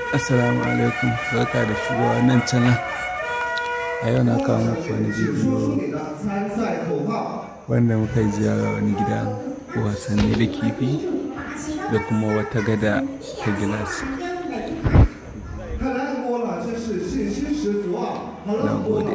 Assalamu alaikum barka da shigowa wannan channel a yau na kawo muku wani bidiyo wanda muka yi ziyara wani gidan wasanni da kifi da kuma wata gada ta gilas na gode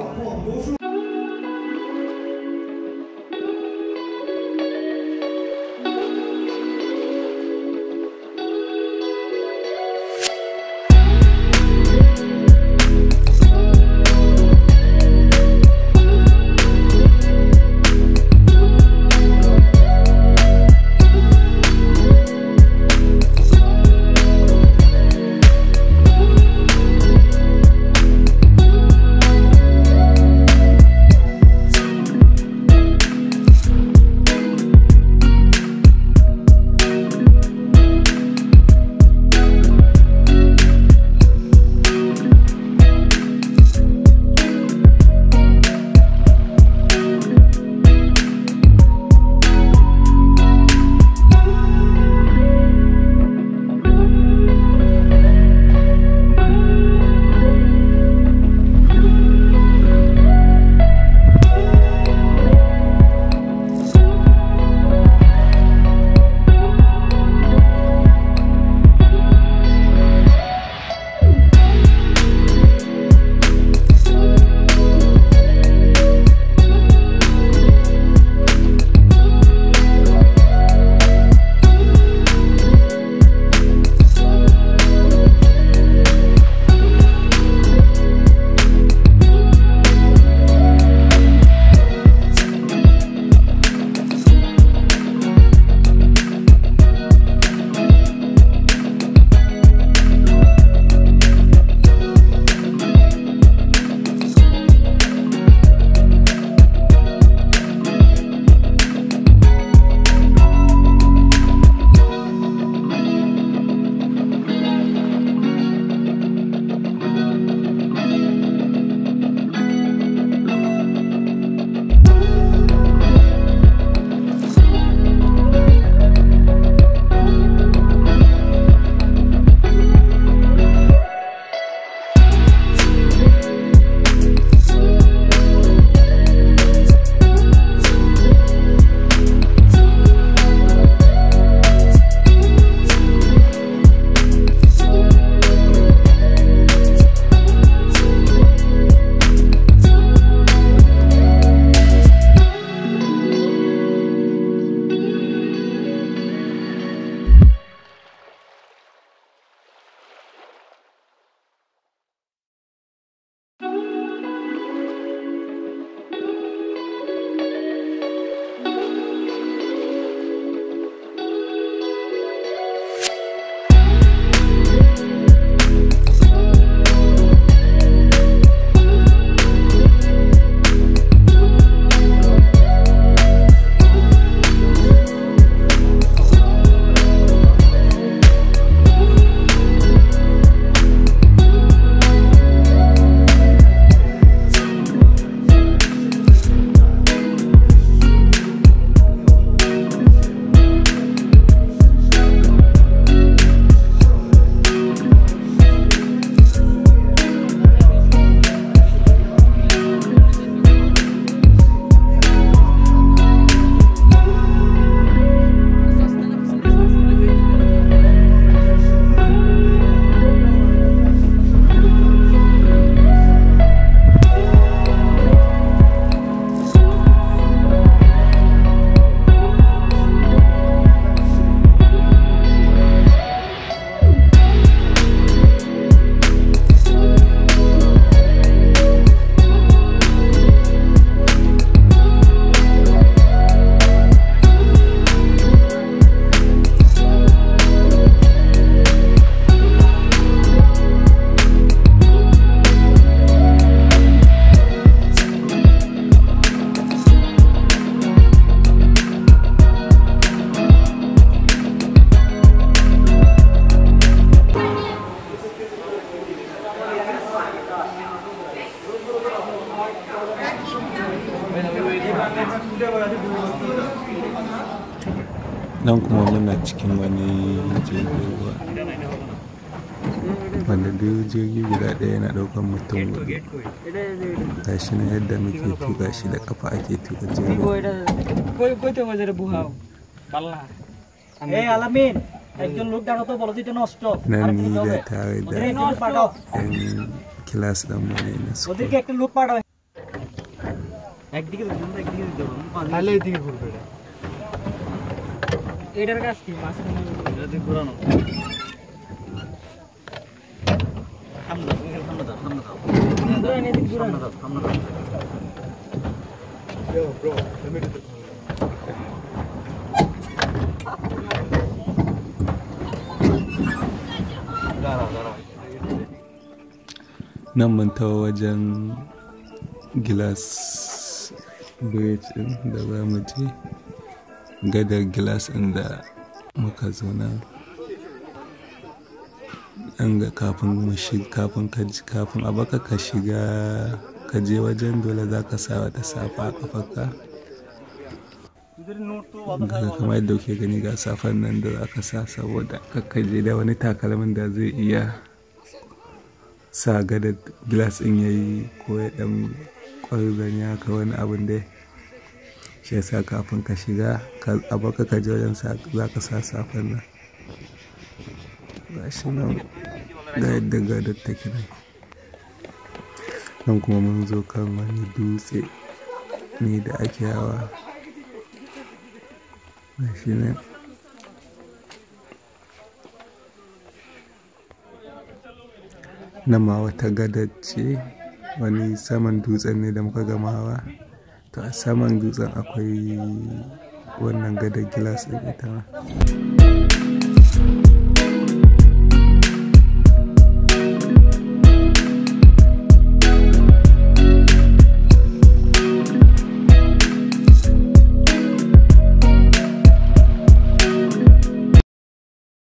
nan kuma muna cikin wani jirgin ruwa wanda duk jirgi guda ɗaya yana ɗaukar mutum hudu ga shi na yadda muke tuka shi da kafa ake tuka jirgi কইতে বাজারে বুহাও পাল্লা এই আলামিন একজন লোক দেখো তো বলো যে এটা নষ্ট nan আর ni কি da হবে? tare da ওদের একজন পাঠাও yan kilas ɗinmu ne na su ওদেরকে একটা লোক পাঠাও একদিকে দিতে হবে, একদিকে দিতে হবে। আমি পাঁচ- তাহলে এদিকে ঘুরবে এটা এটার কাজ কি মাছ এটা দিয়ে ঘোরানো। সামনে দাও, তুমি খালি সামনে দাও, সামনে দাও। সামনে দাও, সামনে দাও। Bro let me do the দাঁড়াও, দাঁড়াও। nan mun tawo wajen gilas bridge ɗin da za mu je gadar gilas ɗin da muka zo nan an ga kafin mu shiga kafin ka ji- kafin a baka ka shiga ka je wajen dole za ka sa wata safa a kafarka তোদের note তো ga kamar yadda kuke gani ga safan nan da za ka sa saboda kakkaje da wani takalmin da zai iya sa gada gilas ɗin ya yi ko ya ɗan ƙwarzon ya ka wani abin da shi yasa kafin ka shiga ka- a baka ka je wajen sa- za ka sa safan nan ga shi nan ga yadda gadar take nan nan kuma mun zo kan wani dutse ne da ake hawa ga shi nan nan ma wata gadar ce wani saman dutsen ne da muka gama hawa to a saman dutsen akwai wannan gadar gilas ɗin ita ma